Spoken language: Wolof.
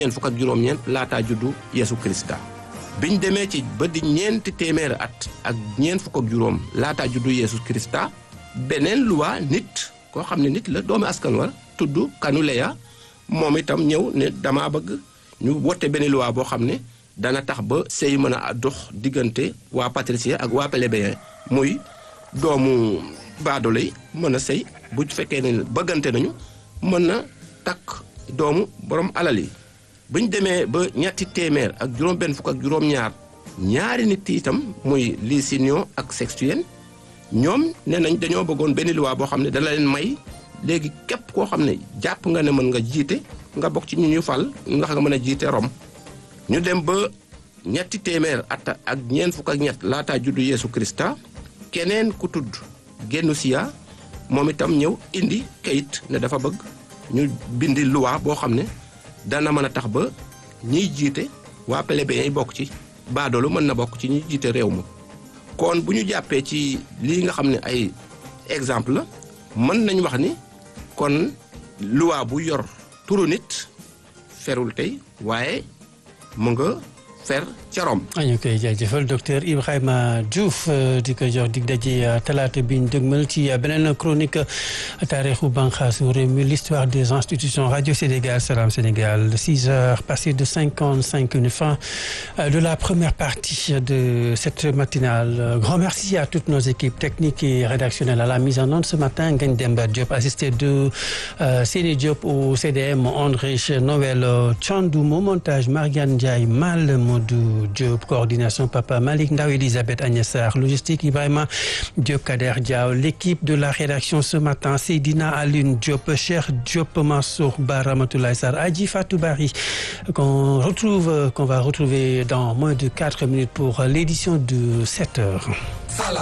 ñeent fukk ak juróom-ñeent laataa juddu Yeesu Krista biñ demee ci ba di ñeenti téeméeri at ak ñeent fukk ak juróom laataa juddu Yeesu Krista beneen luwaa nit koo xam ne nit la doomu askan wa tudd Kanuleya moom itam ñëw ne dama bëgg ñu wote benn luwaa boo xam ne dana tax ba sëy mën a dox diggante waa patricien ak waa plébéien muy doomu baadoolo yi mën a sëy bu fekkee ne bëggante nañu mën na takk doomu borom alal yi buñ demee ba ñetti téeméer ak juróom benn fukk ak juróom-ñaar ñaari nit itam muy Licinius ak Sextien ñoom nee nañ dañoo bëggoon benn loi boo xam ne dana leen may léegi képp koo xam ne jàpp nga ne mën nga jiite nga bokk ci ñu ñu fal ndax nga mën a jiite Rome ñu dem ba ñetti téeméer at ak ñeent fukk ak ñett laataa juddu Yeesu Krista keneen ku tudd Genusia moom itam ñëw indi kayit ne dafa bëgg ñu bindi loi boo xam ne dana mën a tax ba ñiy jiite waa plébéien yi bokk ci baadoolu mën na bokk ci ñuy jiite réew ma kon bu ñu jàppee ci lii nga xam ne ay exemple la mën nañ wax ni kon loi bu yor turu nit ferul tey waaye mu nga fer ca Rome. ñu koy jaajëfal docteur Ibrahima Diouf di ko jox dig daje talaata bi ñu dëgmal ci beneen chronique taarixu banxaasu réew mi l'histoire des institutions radio Sénégal Salam Sénégal six heures passées de cinquante cinq minutes fin de la première partie de cette matinale grand merci à toutes nos équipes techniques et rédactionnelles à la mise en onde ce matin Ngagne Demba Diop assisté de Séné Diop au CDM André Noël Thiandoum au montage Mariane Ndiaye Mal Modou Diop coordination Papa Malick Ndaw Elisabeth Agnès Sarr logistique Ibrahima Diop Kader Diaw l'équipe de la rédaction ce matin Seydina Alioune Diop Cheikh Diop Mansour Ba Ramatoulaye Sarr Adji Fatou Bari qu'on retrouve qu'on va retrouver dans moins de quatre minutes pour l'édition de sept heures